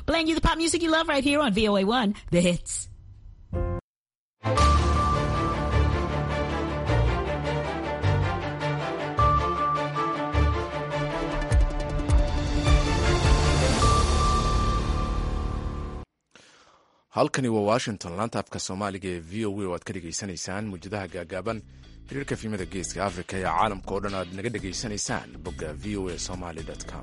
playing you the pop music you love right here on VOA1, The Hits. halkani waa washington laanta afka soomaaliga ee v o a oo aad ka dhegaysanaysaan muujadaha gaagaaban xiriirka fiimada geeska africa ee caalamka oo dhan aad naga dhegaysanaysaan bogga v o a somaly com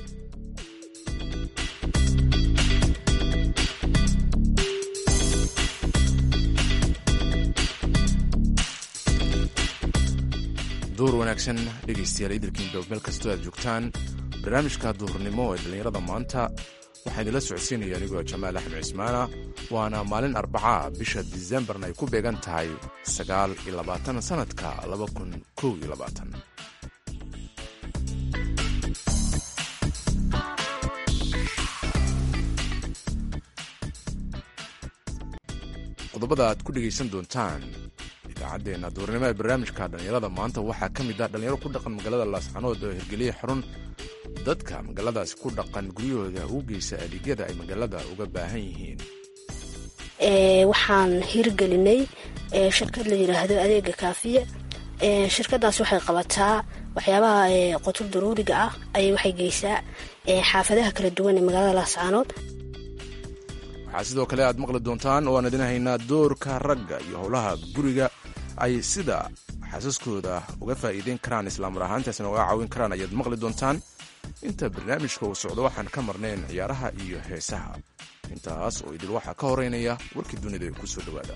duur wanaagsan dhegaystayaal idilkiinba meel kastoo aad joogtaan barnaamijka duhurnimo ee dhallinyarada maanta waxaa idinla socodsiinaya anigoo jamaal axmed cismaana waana maalin arbacaa bisha disembarna ay ku beegan tahay sagaal iyo labaatan sanadka laba kun kow iyo labaatan qodobada aad ku dhegaysan doontaan idaacaddeenna duurnimo ee barnaamijka dhallinyarada maanta waxaa ka mid ah dhallinyaro ku dhaqan magaalada laascanood oo hirgeliya xarun dadka magaaladaasi ku dhaqan guryahooda ugu geysa adeegyada ay magaalada uga baahan yihiin waxaan hirgelinay shirkad la yiraahdo adeega kaafiya shirkadaas waxay qabataa waxyaabaha qotur daruuriga ah ayay waxay geysaa xaafadaha kala duwan ee magaalada laascaanood waxaa sidoo kale aad maqli doontaan oo aan idin haynaa doorka ragga iyo howlaha guriga ay sida xasaskooda uga faa'iideyn karaan islaamar ahaantaasna uga caawin karaan ayaad maqli doontaan inta barnaamijka uu socdo waxaan ka marnayn ciyaaraha iyo heesaha intaas oo idil waxaa ka horeynaya warkii dunida ee ku soo dhowaada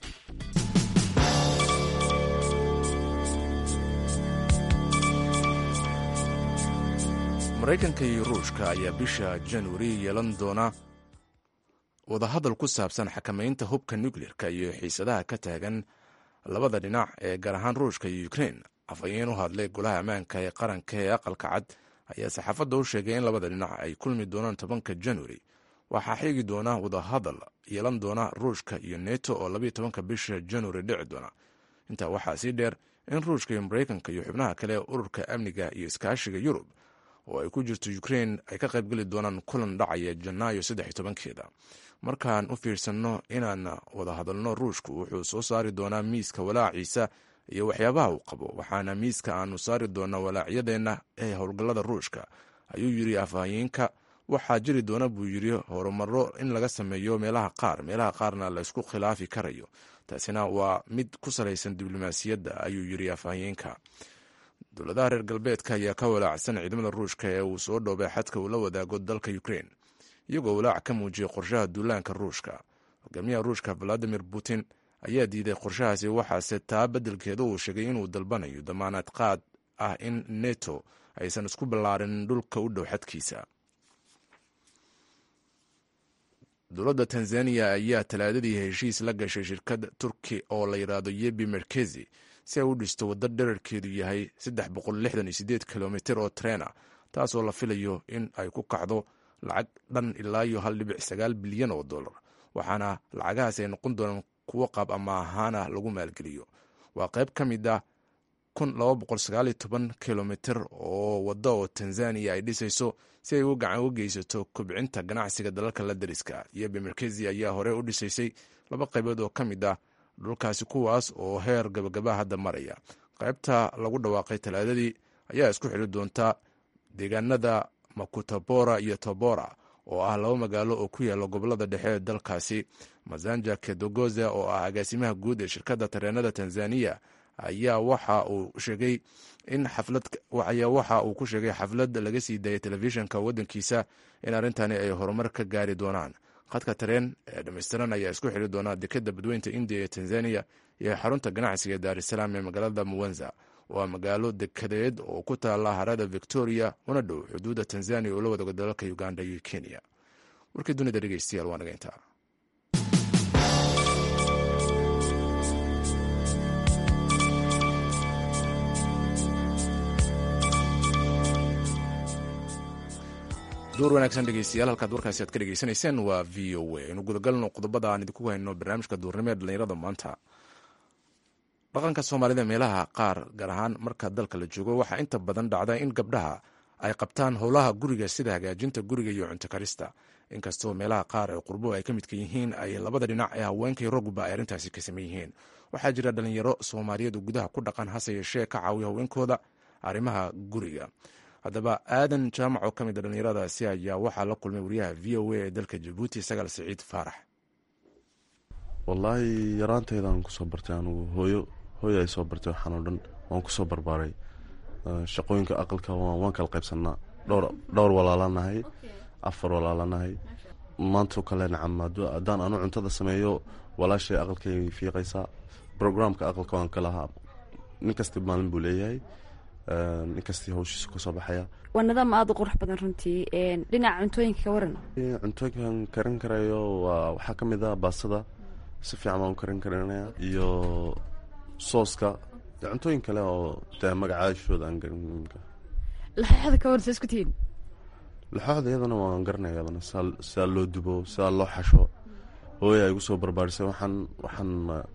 maraykanka iyo ruushka ayaa bisha januari yeelan doona wadahadal ku saabsan xakamaynta hubka nukleerka iyo xiisadaha ka taagan labada dhinac ee gaar ahaan ruushka iyo ukrein afhayeen u hadlay golaha ammaanka ee qaranka ee aqalka cad ayaa saxaafadda u sheegay in labada dhinac ay kulmi doonaan tobanka januari waxaa xigi doona wadahadal yeelan doona ruushka iyo neto oo labayo tobanka bisha januari dhici doona intaa waxaa sii dheer in ruushka iyo maraykanka iyo xubnaha kale ee ururka amniga iyo iskaashiga yurub oo ay ku jirto ukrein ay ka qaybgeli doonaan kulan dhacaya janaayo saddex iyo tobankeeda markaan u fiirsanno inaan wada hadalno ruushku wuxuu soo saari doonaa miiska walaaciisa iyo waxyaabaha uu qabo waxaana miiska aanu saari doonaa walaacyadeenna ee howlgallada ruushka ayuu yidhi afhayeenka waxaa jiri doona buu yidhi horumaro in laga sameeyo meelaha qaar meelaha qaarna la isku khilaafi karayo taasina waa mid ku salaysan diblomaasiyadda ayuu yidhi afhayeenka dowladaha reer galbeedka ayaa ka walaacsan ciidamada ruushka ee uu soo dhoobay xadka uu la wadaago dalka ukrein iyagoo walaac ka muujiyay qorshaha duulaanka ruushka hogaamiyaha ruushka valadimir putin ayaa diiday qorshahaasi waxaase taa beddelkeeda uu sheegay inuu dalbanayo damaanad qaad ah in neto aysan isku ballaarin dhulka u dhow xadkiisa dowladda tanzaniya ayaa talaadadii heshiis la gashay shirkad turki oo la yidhaahdo yebi merkezi si ay u dhisto waddo dherarkeedu yahay kilomitir oo treena taasoo la filayo in ay ku kacdo lacag dhan ilaa iyo hal dhibic sagaal bilyan oo dollar waxaana lacagahaas ay noqon doonaan kuwo qaab ama ahaana lagu maalgeliyo waa qayb ka mid ah kilomitir oo wadda oo tanzaniya ay dhisayso si ay u gacan uga geysato kobcinta ganacsiga dalalka la dariska yebi merkezi ayaa hore u dhisaysay laba qaybood oo ka mid ah dhulkaasi kuwaas oo heer gabagaba hadda maraya qaybta lagu dhawaaqay talaadadii ayaa isku xiri doonta deegaanada makutabora iyo tobora oo ah laba magaalo oo ku yaala gobolada dhexe ee dalkaasi mazanja kedogoza oo ah agaasimaha guud ee shirkadda tareenada tanzaniya ayaa waxa uu sheegay in xafladayaa waxa uu ku sheegay xaflad laga sii daayay telefishinka waddankiisa in arrintani ay horumar ka gaari doonaan khadka tareen ee dhammaystiran ayaa isku xiri doonaa dekadda badweynta indiya ee tanzaniya iyo xarunta ganacsiga ee daarisalaam ee magaalada muwenza waa magaalo dekadeed oo ku taala harada victoria una dhow xuduudda tanzaniya oo la wadago dalalka uganda iyo kenya warkii dunida dhegeystayaal waa naga intaa duur wanaagsan dhegeystayaal halkaad warkaasi aad ka dhegeysanayseen waa v o a inu gudagalno qodobada aan idinku hayno barnaamijka duurnimo ee dhallinyarada maanta dhaqanka soomaalida meelaha qaar gaar ahaan marka dalka la joogo waxaa inta badan dhacda in gabdhaha ay qabtaan howlaha guriga sida hagaajinta guriga iyo cunto karista inkastoo meelaha qaar ee qurbo ay ka midka yihiin ay labada dhinac ee haweenkay ragguba ay arrintaasi ka saman yihiin waxaa jira dhalinyaro soomaaliyeed oo gudaha ku dhaqan hase yeeshee ka caawiya haweenkooda arrimaha guriga haddaba aadan jaamac oo ka mid a dhallinyaradaasi ayaa waxaa la kulmay wariyaha v o a ee dalka jabuuti sagaal siciid faarax wallaahi yaraanteydaan kusoo bartay anugu hooyo hooyo ay soo bartay waxaan oo dhan waan kusoo barbaaray shaqooyinka aqalka waan kala qaybsanaa dhowr dhowr walaalanahay afar walaalanahay maantao kale nacam haddaan anu cuntada sameeyo walaashay aqalkay fiiqaysaa brograamka aqalka waan ka lahaa nin kasti maalin buu leeyahay nin kastii hawshiisa kasoo baxaya waa nidaam aada u qurux badan runtii dhinaca cuntooyinka ka waran cuntooyinkan karin karayo waa waxaa ka mid ah baastada si fiican baan u karin karinaya iyo sooska iyo cuntooyin kale oo dee magacaashooda aan garin laxooxda ka waran saa isku tihiin laxooxda iyadana waan garanaya iyadana sidaa loo dubo sidaa loo xasho hooya ay igu soo barbaarisay waxaan waxaan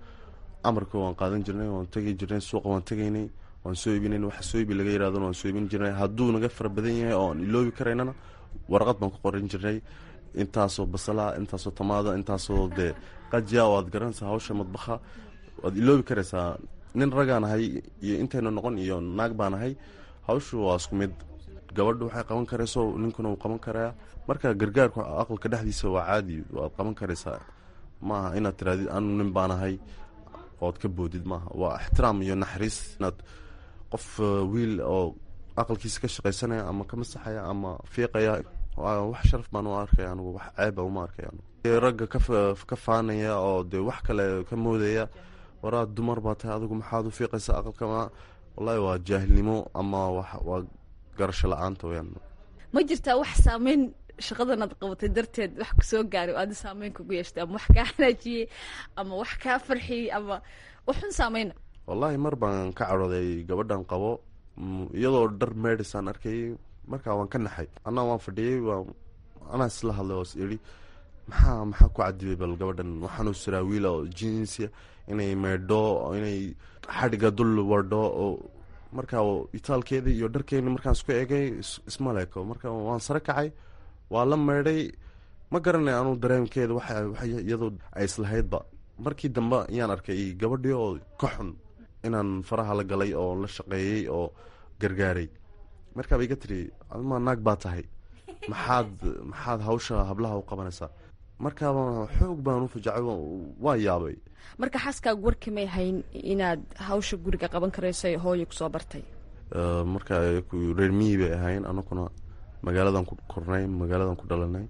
amarka waan qaadan jirnay waan tegi jirnay suuqa waan tegaynay waan soo iibinayn waxa soo iibi laga yirahdona waan soo iibin jirnay hadduu naga fara badan yahay oo aan iloobi karaynana warqad baan ku qoran jirnay intaasoo basala intaasoo tamaada intaasoo dee qajiya oo aad garanaysaa hawsha madbaha waad iloobi karaysaa nin ragaan ahay iyo intayna noqon iyo naag baan ahay hawshu waa isku mid gabadhu waxay qaban karayso ninkuna wuu qaban karayaa marka gargaarku aqalka dhexdiisa waa caadi waad qaban karaysaa maaha inaad tiraadid anu nin baan ahay ood ka boodid maaha waa ixtiraam iyo naxariis inaad qof wiil oo aqalkiisa ka shaqaysanaya ama ka masaxaya ama fiiqaya wax sharaf baan u arkaya anugu wax ceeba uma arkay anugu ragga ka faanaya oo dee wax kale ka moodaya waraad dumar baa tahay adigu maxaad u fiiqaysa aqalka ma wallahi waa jaahilnimo ama waa garasho la-aanta weyaan ma jirtaa wax saameyn shaqadan aad qabatay darteed wax kusoo gaaray oo aada saameyn kugu yeeshtay ama wax kaa xanaajiyey ama wax kaa farxiyey ama waxun saameyna wallaahi mar baan ka cadhooday gabadhan qabo iyadoo dhar meedhisaan arkayay markaa waan ka naxay anaa waan fadhiyey anaa isla hadlay oo is idhi maxaa maxaa ku cadibay bal gabadhan waxaanu siraa wiila oo jinsia inay meedho inay xadhiga dul wardho oo markaa itaalkeedii iyo dharkeeni markaan isku egay isma leeko marka waan sare kacay waa la meedhay ma garanay anuu dareemkeeda waxa iyadoo ay islahaydba markii dambe ayaan arkay gabadhii oo ka xun inaan faraha la galay oo la shaqeeyey oo gargaaray markaaba iga tiri adma naag baa tahay maxaad maxaad hawsha hablaha u qabanaysaa markaaba xoog baan u fajacay waa yaabay marka xaaskaagu warkii may hayn inaad hawsha guriga qaban karayso ee hooya kusoo bartay marka reer miyi bay ahayn anakuna magaaladan ku kornay magaaladan ku dhalanay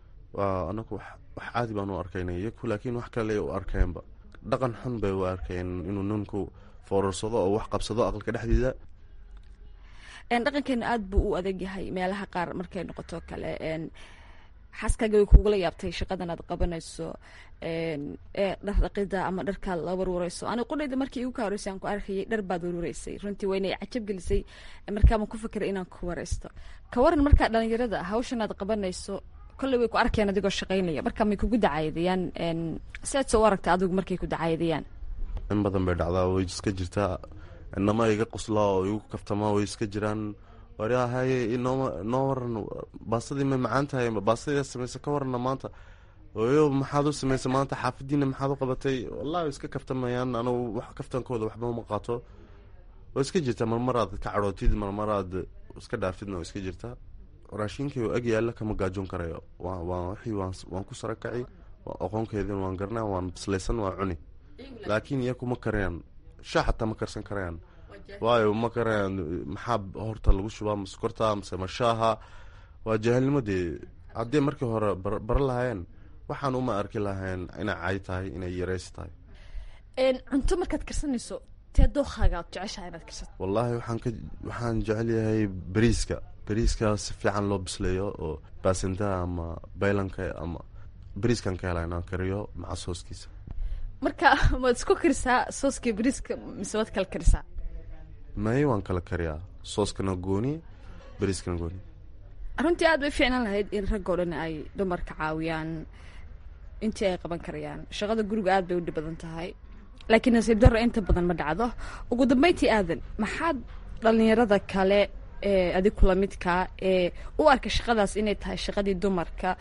waa anaku wax caadi baan u arkaynay iyaku laakiin wax kale u arkeenba dhaqan xun bay u arkeen inuu ninku foorarsado oo wax qabsado aqalka dhexdiida dhaqankeena aada buu u adag yahay meelaha qaar markay noqoto kale xaaskaaga way kugula yaabtay shaqadan aad qabanayso dhar dhaqida ama dharkaad la warwareyso ani qudhayda markii igu ka horeysay aan ku arkayay dhar baad warwareysay runtii wayna cajab gelisay markaama ku fakeray inaan ku wareysto ka waran markaa dhalinyarada hawshan aad qabanayso kolley way ku arkeen adigoo shaqaynaya marka may kugu dacaydayaan siaad soo aragta adigu markay ku dacaydayaan in badan bay dhacdaa way iska jirtaa inama iga qoslaa oo igu kaftamaa way iska jiraan waryahaye inoo noo waran baasadii may macaan tahay baasadii samaysa ka warana maanta oyo maxaad u samaysay maanta xaafadiina maxaad u qabatay wallahi way iska kaftamayaan anugu wax kaftankooda waxba uma qaato way iska jirtaa marmaraad ka cadhootid marmaraad iska dhaafidna way iska jirtaa raashinkii oo ag yaalla kama gaajoon karayo waa wixii waan ku sara kaci aqoonkeedin waan garanaa waan bislaysan waa cuni laakiin iyaku ma karayaan shaa xataa ma karsan karayaan waayo ma karayaan maxaa horta lagu shubaa ma sokorta mase ma shaaha waa jaahilnimadii haddii markii hore bara lahaayeen waxaan uma arki lahayn inay cay tahay inay yareysi tahay cunto markaad karsanayso tee dookaaga aad jeceshaha inaad karsato wallaahi waxaan ka waxaan jecel yahay bariiska bariiska si fiican loo bisleeyo oo baasintaha ama baylanka ama bariiskan ka hela inaan kariyo maca sooskiisa marka maad isku karisaa sooska bariiska mise waad kala karisaa may waan kala kariyaa sooskana gooni bariiskana gooni runtii aad bay fiicnaan lahayd in raggoo dhan ay dumarka caawiyaan intii ay qaban karayaan shaqada guriga aad bay u dhib badan tahay laakiin nasiib darro inta badan ma dhacdo ugu dambeyntii aadan maxaad dhalinyarada kale ee adig kula midkaa ee u arka shaqadaas inay tahay shaqadii dumarka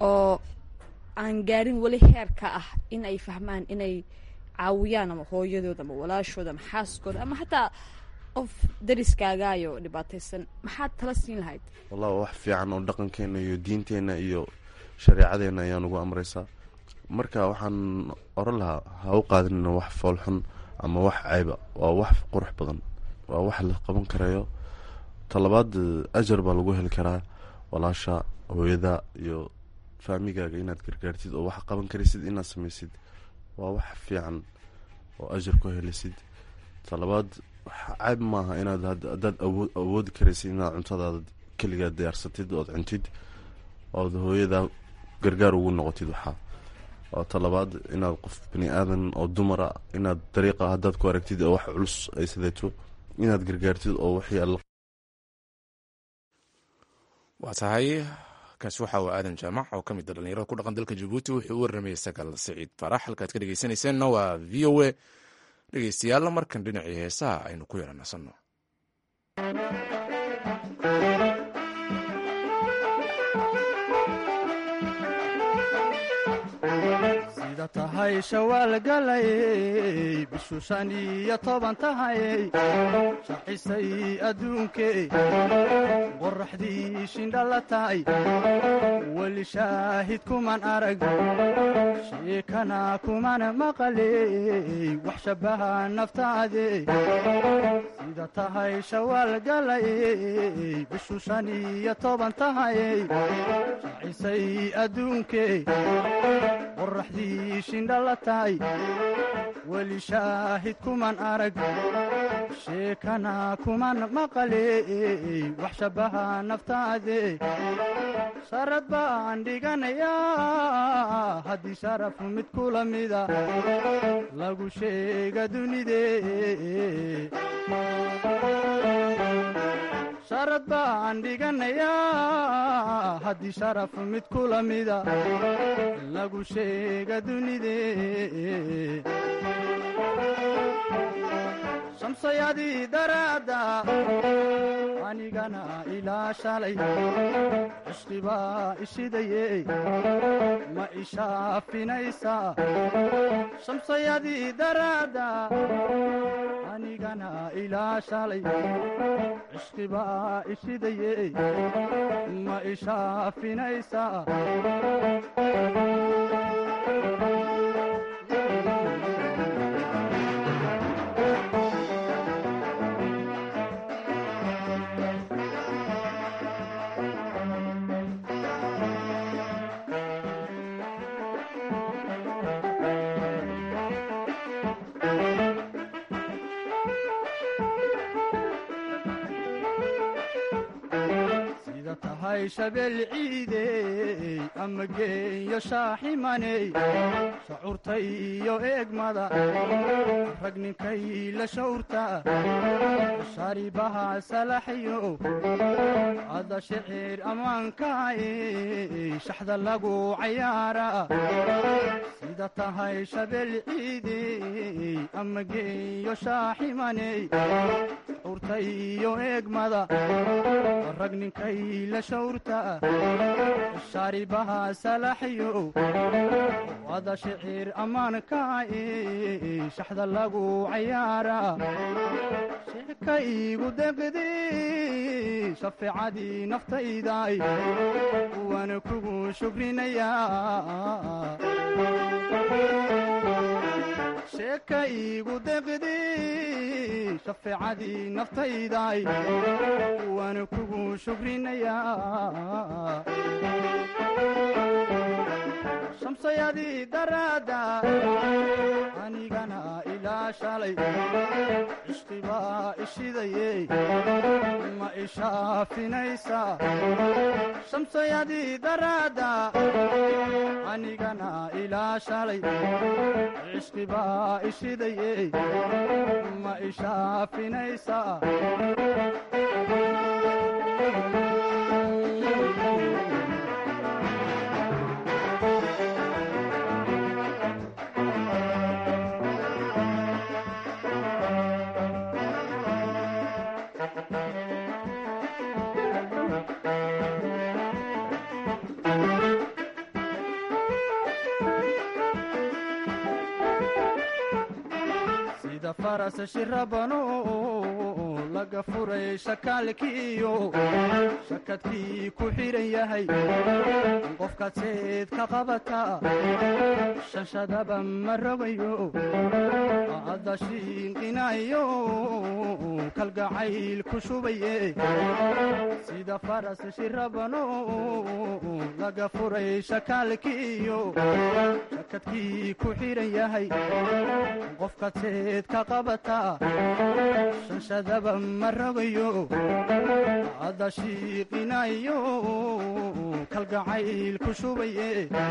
oo aan gaarin weli heerka ah in ay fahmaan inay caawiyaan ama hooyadooda ama walaashooda ama xaaskooda ama xataa qof dariskaagaayo dhibaataysan maxaad tala siin lahayd wallahi wax fiican oo dhaqankeena iyo diinteenna iyo shareecadeena ayaa nagu amreysaa marka waxaan oran lahaa ha u qaadinina wax foolxun ama wax ceyba waa wax qurux badan waa wax la qaban karayo talabaad ajar baa lagu heli karaa walaasha hooyada iyo faamigaaga inaad gargaartid oo wax qaban karaysid inaad sameysid waa wax fiican oo ajar ku helisid talabaad ceyb maaha inaad haddaad awood awoodi karaysid inaad cuntadaada keligaad diyaarsatid ood cuntid ood hooyada gargaar ugu noqotid waxaa oo talabaad inaad qof bani aadan oo dumara inaad dariiqa haddaad ku aragtid oo wax culus ay sideeto inaad gargaartid oo wixii alla waa tahay kaasi waxa uu aadan jaamac oo ka mid a dhalinyarada ku dhaqan dalka jabuuti wuxuu u waramayay sagaal siciid farax halkaad ka dhegeysanayseena waa v o a dhegeystayaalla markan dhinacii heesaha aynu ku yara nasanno sida tahay shawaal galayey bishu shan iyo toban tahayey shacisay adduunkee qoraxdii shindhala tahay weli shaahid kuman arag sheekana kuman maqaley wax shabbaha naftaade sida tahay shawaal galayey bishu shan iyo toban tahayey shacisay adduunkee qoraxdii shindhala tahay weli shaahid kuman arag sheekana kuman maqaley wax shabbaha naftaade sharad baan dhiganayaa haddii sharaf mid kula mida lagu sheega dunidee sharad baan dhiganayaa haddii sharaf mid kula mida lagu sheega dunidee shamsayadii daraadda anigana ilaa shalay cishqibaa ishidaye ma ishaafinaysaa shamsayadii daraadda anigana ilaa shalay cishqibaa ishidaye ma ishaafinaysaa sida tahay shabeel ciidey ama geeyo shaaximaney shacuurta iyo eegmada rag ninkay la shawrta sharibaha salaxyo ada shicir ammaankaay shaxda lagu cayaara sida tahay shabeel ciidey ama geeyo shaaximaney shacuurta iyo eegmada rag ninkay la shawrta shaaribaha salaxyo wada shicir ammaankaay shaxda lagu cayaara sheeka iigu deqdi shafeecadii naftayday waana kugu shukrinayaa sheeka iigu deqdi shafeecadii naftayday waana kugu shukrinayaa shamsayadii daraadda anigana ilaa shalay cishqibaa ishidaye ma ishaafinaysaa shamsayadii daraadda anigana ilaa shalay cishqibaa ishidaye ma ishaafinaysaa sida faras shirabano laga furay shakaalkiiyo shakadkii ku xidhan yahay qofkaad seed ka qabata shanshadaba ma rogayo hadda shiinqinayo kalgacayl ku shubaye sida faras shirabano laga furay shakaalkiiyo shakadkii ku xidhan yahay qofkaad seed ka qabata shanshadaba ma rogayo hadda shiiqinayo kalgacayl ku shubaye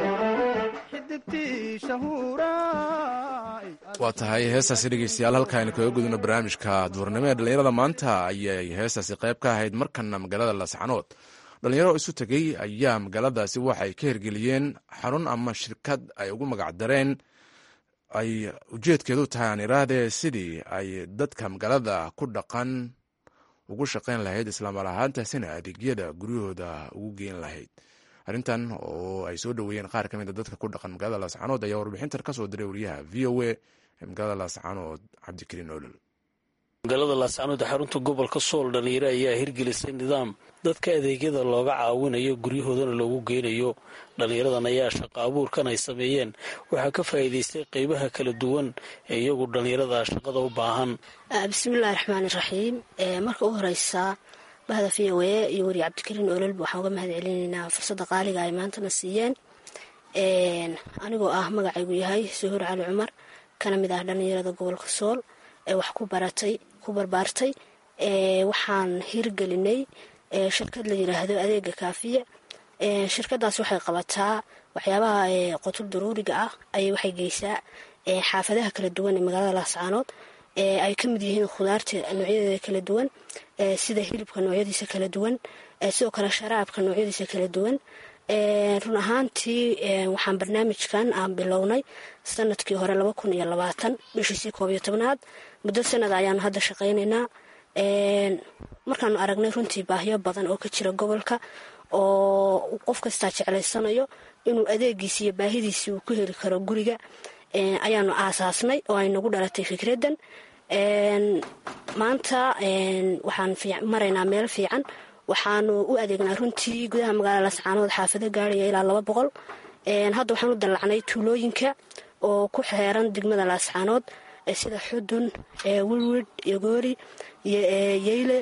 xidigtii shahuuraay waa tahay heestaasi dhegeystayaal halka aynu kaga gudubno barnaamijka duurnimo ee dhallinyarada maanta ayay heestaasi qayb ka ahayd markana magaalada lascanood dhalinyaro isu tegey ayaa magaaladaasi waxay ka hirgeliyeen xarun ama shirkad ay ugu magacdareen ay ujeedkeedu tahay aan iraahdee sidii ay dadka magaalada ku dhaqan ugu shaqayn lahayd islaamar ahaantaasina adeegyada guryahooda ugu geen lahayd arrintan oo ay soo dhoweeyeen qaar ka mida dadka ku dhaqan magaalada laascanood ayaa warbixintan kasoo diray wariyaha v o a ee magaalada laascanood cabdikariin olol magaalada laascanood xarunta gobolka sool dhalinyaro ayaa hirgelisay nidaam dadka adeegyada looga caawinayo guryahoodana loogu geynayo dhalinyaradan ayaa shaqo abuurkan ay sameeyeen waxaa ka faa'iidaystay qeybaha kala duwan ee iyagu dhalinyarada shaqada u baahan bismillahi raxmaani raxiim marka u horeysa bahda v o a iyo weri cabdikariin ololba waxaan uga mahad celinaynaa fursadda qaaliga ay maantana siiyeen anigoo ah magacaygu yahay suhuur cali cumar kana mid ah dhalinyarada gobolka sool ee wax ku baratay ku barbaartay waxaan hirgelinay shirkad la yiraahdo adeega kaafiya shirkadaas waxay qabataa waxyaabaha qotul daruuriga ah ayay waxay geysaa xaafadaha kala duwan ee magaalada laascaanood ay ka mid yihiin khudaarta noocyadeeda kala duwan sida hilibka noocyadiisa kala duwan sidoo kale sharaabka noocyadiisa kala duwan run ahaantii waxaan barnaamijkan aan bilownay sanadkii hore laba kun iyo labaatan bishiisii koob iyo tobnaad muddo sanada ayaanu hadda shaqaynaynaa markaanu aragnay runtii baahyo badan oo ka jira gobolka oo qof kastaa jeclaysanayo inuu adeegiisi iyo baahidiisii uu ku heli karo guriga ayaanu aasaasnay oo ay nagu dhalatay fikraddan maanta waxaan maraynaa meel fiican waxaanu u adeegnaa runtii gudaha magaalada lascaanood xaafado gaaraya ilaa laba boqol hadda waxaan u dallacnay tuulooyinka oo ku xeeran degmada laascaanood sida xudun wilwid yogoori yeyle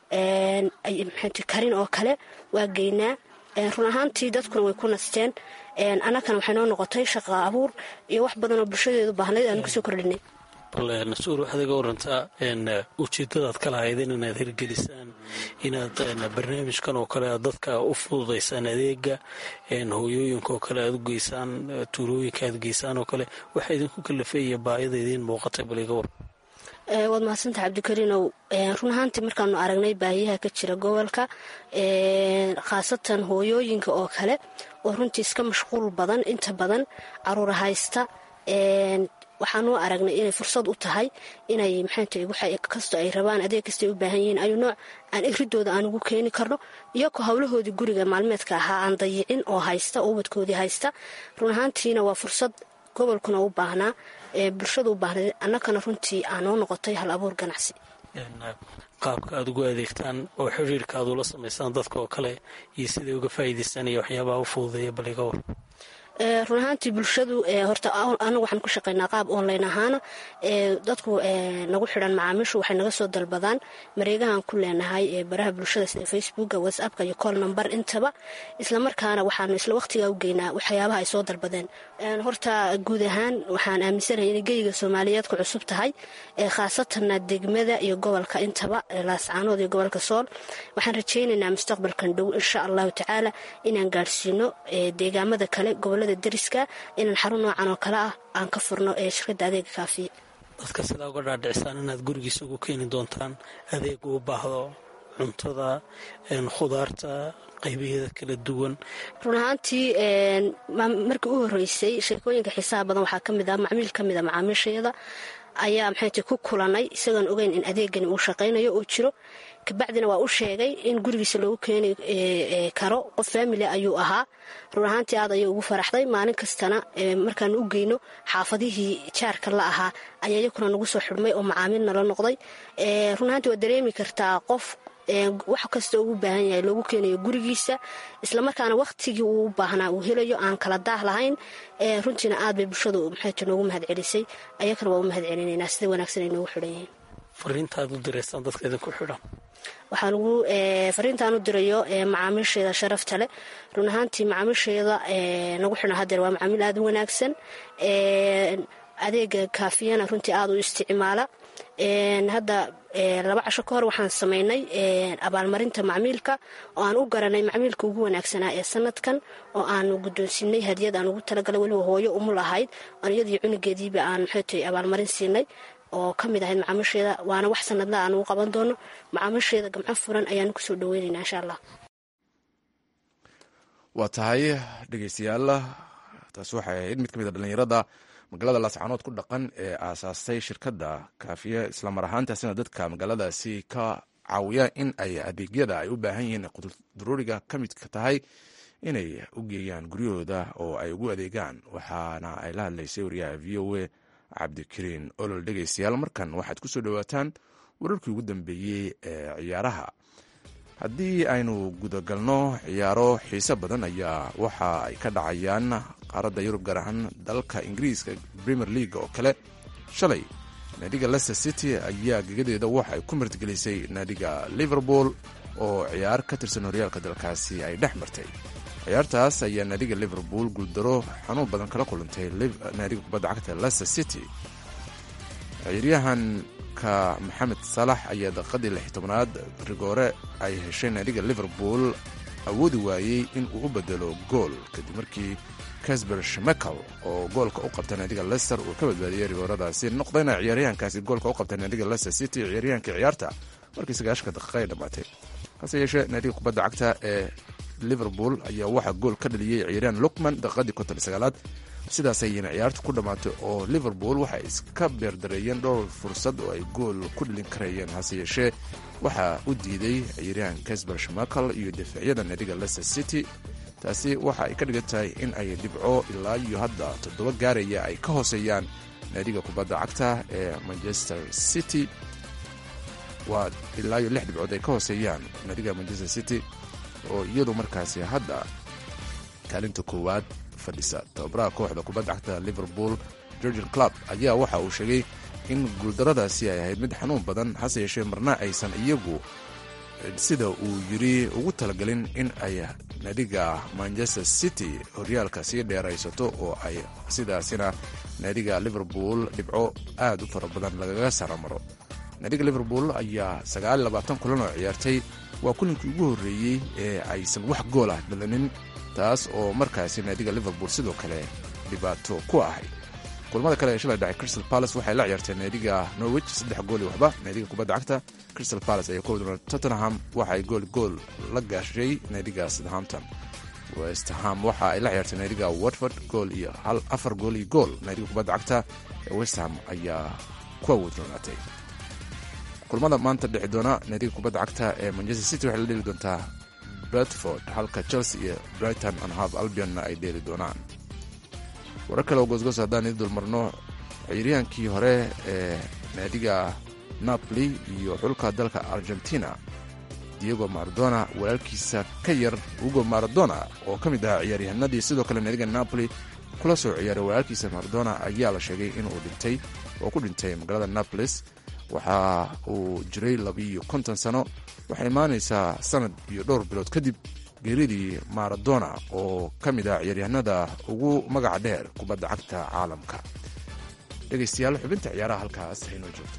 karin oo kale waa geynaa run ahaantii dadkuna way ku nasteen annagana waxay noo noqotay shaqa abuur iyo wax badan oo bulshadeedu baahnayd aanu kasoo kordhinay bal nasuur waxaad iga warantaa ujeedadaad ka lahaydeen inaad hirgelisaan inaad barnaamijkan oo kale aad dadka u fududaysaan adeega hooyooyinka oo kale aad u geysaan tuulooyinka aad geysaan oo kale waxaa idinku kalafeeya baayada idiin muuqatay bal iga war waad mahadsanta cabdikariinow run ahaantii markaanu aragnay baahiyaha ka jira gobolka khaasatan hooyooyinka oo kale oo runtii iska mashquul badan inta badan caruura haysta waxaanu aragnay inay fursad u tahay inay maxaanta kastoo ay rabaan adeeg kastay u baahan yihiin ayu nooc aan iridooda aan ugu keeni karno iyagoo howlahoodii guriga maalmeedka ahaa aan dayicin oo haysta oo ubadkoodii haysta run ahaantiina waa fursad gobolkuna u baahnaa bulshada u baahnayd annagana runtii aanoo noqotay hal abuur ganacsi qaabka aad ugu adeegtaan oo xiriirka aad ula samaysaan dadka oo kale iyo siday uga faa'iidaystaan iyo waxyaabaha u fududeeya bal iga war run ahaantii bulshadu horta anagu waxaan ku shaqaynaa qaab online ahaana dadku nagu xidhan macaamiishu waxay naga soo dalbadaan mareegahan ku leenahay baraha bulshada sida facebooka whatsappka iyo call number intaba islamarkaana waxaanu isla waqtigaa u geynaa waxyaabaha ay soo dalbadeen horta guud ahaan waxaan aaminsanahay inay geyga soomaaliyeed ku cusub tahay khaasatanna degmada iyo gobolka intaba laascaanood iyo gobolka sool waxaan rajaynaynaa mustaqbalkan dhow insha allahu tacaala inaan gaadhsiino deegaamada kale gobolada deriska inaan xarun noocan oo kale ah aan ka furno ee shirkadda adeega kaafiya dadka sidaa uga dhaadhicisaan inaad gurigiisa ugu keeni doontaan adeeg uu baahdo cuntada khudaarta qaybaheeda kala duwan run ahaantii markii u horeysay sheekooyinka xiisaha badan waxaa ka mid ah macmiil ka mid a macaamiishayada ayaa maxayta ku kulanay isagoon ogeyn in adeegani uu shaqaynayo oo jiro kabacdina waa u sheegay in gurigiisa loogu keeni karo qof faamili ayuu ahaa run ahaantii aad ayay ugu faraxday maalin kastana markaanu u geyno xaafadihii jaarka la ahaa ayaa iyakuna nagu soo xidhmay oo macaamiil nala noqday run ahaantii waad dareemi kartaa qof wax kasta ugu baahan yahay loogu keenayo gurigiisa islamarkaana wakhtigii uu u baahnaa uu helayo aan kala daah lahayn runtiina aad bay bulshadu maxayta noogu mahad celisay ayakana waa u mahad celinaynaa sida wanaagsan ay noogu xidhan yihiin fariintaad u diraysaan dadka idinku xidhan waxaa lagu fariintaan u dirayo macaamiisheeda sharafta leh run ahaantii macaamiisheeda nagu xidhan hadeer waa macaamiil aada u wanaagsan adeega kaafiyana runtii aada u isticmaala hadda laba casho ka hor waxaan samaynay abaalmarinta macmiilka oo aan u garanay macmiilka ugu wanaagsanaa ee sanadkan oo aanu guddoonsiinay hadiyad aan ugu talagalay weliba hooyo umul ahayd oon iyadii cunugeediiba aan maxaytay abaalmarin siinay oo ka mid ahayd macaamiisheeda waana wax sanadla aan ugu qaban doono macaamiisheeda gamco furan ayaanu kusoo dhaweynaynaa insha allah waa tahay dhegeystayaal taas waxay ahayd mid ka mid a dhallinyarada magaalada laascaanood ku dhaqan ee aasaastay shirkadda kaafiya islamar ahaantaasina dadka magaaladaasi ka caawiya in ay adeegyada ay u baahan yihiin quduruuriga ka midka tahay inay u geeyaan guryahooda oo ay ugu adeegaan waxaana ay la hadlaysay wariyaha v o a cabdikariin olol dhegeystayaal markan waxaad ku soo dhowaataan wararkii ugu dambeeyey ee ciyaaraha haddii aynu gudagalno ciyaaro xiise badan ayaa waxa ay ka dhacayaan qaaradda yurub gaar ahaan dalka ingiriiska premier league oo kale shalay naadiga leicester city ayaa gegadeeda waxa ay ku martigelisay naadiga liverpool oo ciyaar ka tirsan horyaalka dalkaasi ay dhex martay ciyaartaas ayaa naadiga liverpool guuldaro xanuun badan kala kulantay naadiga kubadda cagta leicester city ciyaaryahanka maxamed salax ayaa daqiiqadii lix tobnaad rigoore ay heshay naadiga liverpool awoodi waayey in uu u bedelo gool kadib markii casber shmekel oo goolka u qabta naadiga lester uu ka badbaadiyey rigooradaasi noqdayna ciyaaryahankaasi goolka u qabta naadiga lester city ciyaaryahankii ciyaarta markii sagaashanka daqiiqa ay dhammaatay hase yeeshee naadiga kubadda cagta ee liverpool ayaa waxaa gool ka dhaliyey ciyaaryahan lukman daqiiqadii konton sagaalaad sidaas ayayna ciyaartu ku dhammaatay oo liverpool waxay iska beerdareeyeen dhowr fursad oo ay gool ku dhalin karayeen hase yeeshee waxaa u diiday ciyaaryahan casber shmakel iyo difaacyada naadiga leicester city taasi waxa ay ka dhigan tahay in ay dhibco ilaa iyo hadda toddoba gaaraya ay ka hooseeyaan naadiga kubadda cagta ee manchester city waa ilaa iyo lix dhibcood ay ka hooseeyaan naadiga manchester city oo iyadu markaasi hadda kaalinta koowaad fadhisa tababaraha kooxda kubadda cagta liverpool georgian club ayaa waxa uu sheegay in guuldaradaasi ay ahayd mid xanuun badan hase yeeshee marna aysan iyagu sida uu yiri ugu talagelin in ay naadiga manchester city horyaalka sii dheeraysato oo ay sidaasina naadiga liverpool dhibco aad u fara badan lagaga saramaro naadiga liverpool ayaa kulan oo ciyaartay waa kulinkii ugu horreeyey ee aysan wax gool ah dhalanin taas oo markaasi naadiga liverpool sidoo kale dhibaato ku ahayd kulamada kale ee shalay dhacay crystal palace waxay la ciyaarteen naadiga norwich saddex gool iyo waxba naadiga kubadda cagta crystal palace ayaa ku doona tottenham waxa ay gool gool la gaashay naadiga southampton westham waxa ay la ciyaartay naadiga watford gool iyo hal afar gool iyo gool naadiga kubadda cagta ee westham ayaa ku awoodroonaatay kulamada maanta dhexi doona naadiga kubadda cagta ee manchester city waxay la dheli doontaa bradford halka chelsea iyo brighton and half albionna ay dheeli doonaan warar kale oo goosgoos haddaan idin dulmarno ciyaryahaankii hore ee naadiga napoli iyo xulka dalka argentina diego maradona walaalkiisa ka yar ugo maradona oo ka mid ahaa ciyaaryahanadii sidoo kale naadiga napoli kula soo ciyaaray walaalkiisa maradona ayaa la sheegay inuu dhintay oo ku dhintay magaalada napolis waxa uu jiray labiiyo konton sano waxay imaanaysaa sanad iyo dhowr bilood kadib geeridii maradona oo ka mid ah ciyaaryahanada ugu magaca dheer kubadda cagta caalamka dhegaystayaal xubinta ciyaaraha halkaas haynoo joogto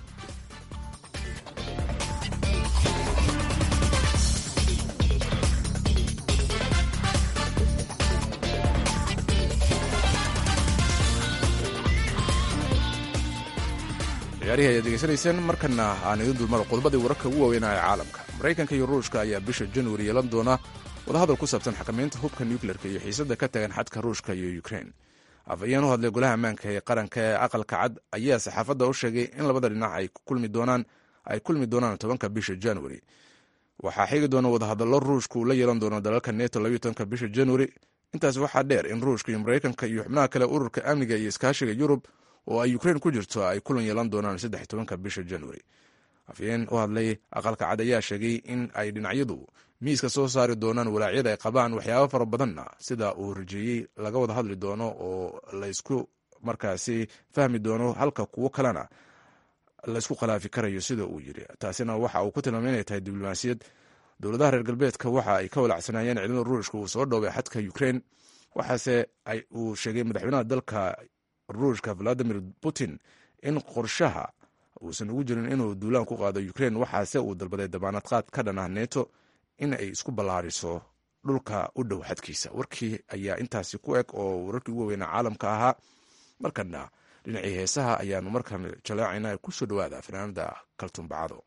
ciyaarihii ayaad degeysanayseen markana aan idin dulmaro qodobadii wararka ugu waaweynaa ee caalamka maraykanka iyo ruushka ayaa bisha januari yeelan doona wadahadal ku saabsan xakamaynta hubka nucleerka iyo xiisada ka tagan xadka ruushka iyo ukrein afhayeen u hadlay golaha ammaanka ee qaranka ee aqalka cad ayaa saxaafadda u sheegay in labada dhinac ay kulmi doonaan ay kulmi doonaan tobanka bisha januari waxaa xigi doona wadahadallo ruushka uu la yeelan doono dalalka neto labayo tobanka bisha januari intaas waxaa dheer in ruushka iyo maraykanka iyo xubnaha kale ururka amniga iyo iskaashiga yurub oo ay ukrein ku jirto ay kulan yeelan doonaan saddex tobanka bisha januari afhayeen u hadlay aqalka cad ayaa sheegay in ay dhinacyadu miiska soo saari doonaan walaacyada ay qabaan waxyaabo fara badanna sida uu rajeeyey laga wada hadli doono oo laysku markaasi fahmi doono halka kuwo kalena laysku khilaafi karayo sida uu yiri taasina waxa uu ku tilmaamay inay tahay diblomaasiyad dowladaha reer galbeedka waxa ay ka walacsanayeen ciidamada ruushka uu soo dhoobay xadka ukrein waxaase uu sheegay madaxweynaha dalka ruushka valadimir putin in qorshaha uusan ugu jirin inuu duulaan ku qaado ukrein waxaase uu dalbaday dabaanad qaad ka dhan ah neto in ay isku ballaariso dhulka u dhow xadkiisa warkii ayaa intaasi ku eg oo wararkii ugu weynaa caalamka ahaa markana dhinacii heesaha ayaanu markan jaleecayna ku soo dhowaada fanaanada kaltuumbacado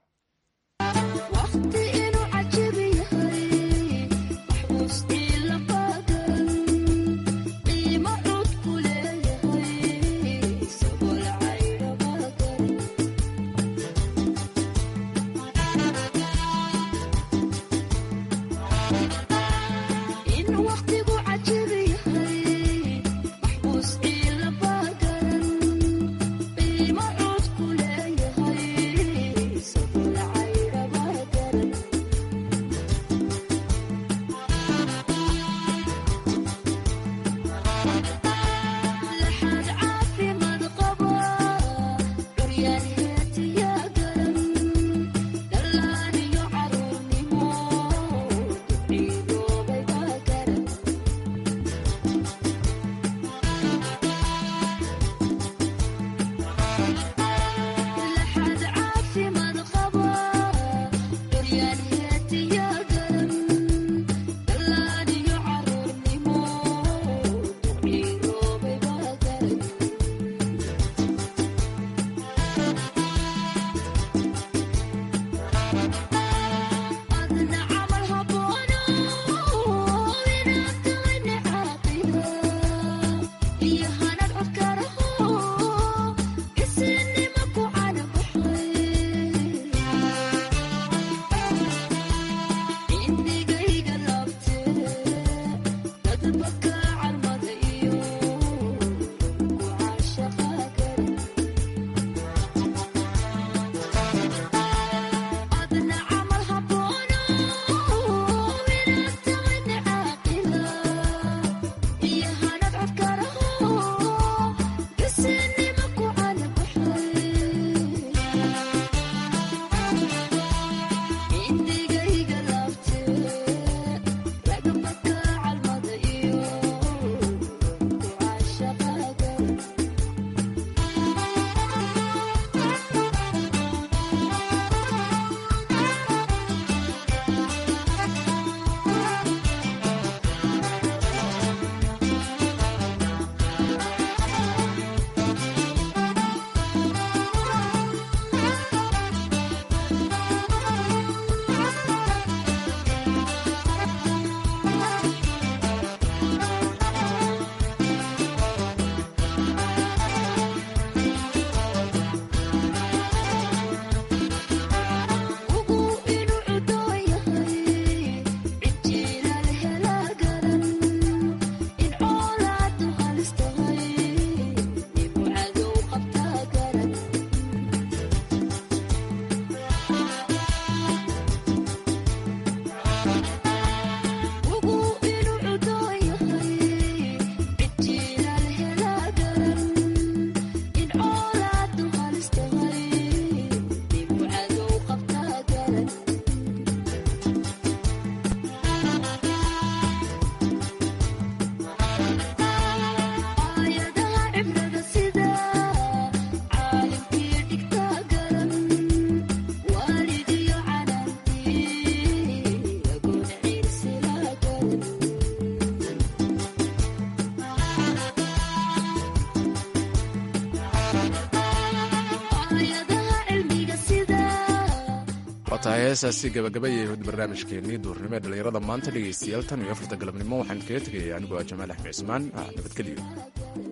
tahay heesaasi gabagabayay hod barnaamijkeenii duurnimo ee dhallinyarada maanta dhegaystayaal tan iyo afarta galabnimo waxaan kaga tegaya anigoo ah jamaal axmed cismaan nabadgelyo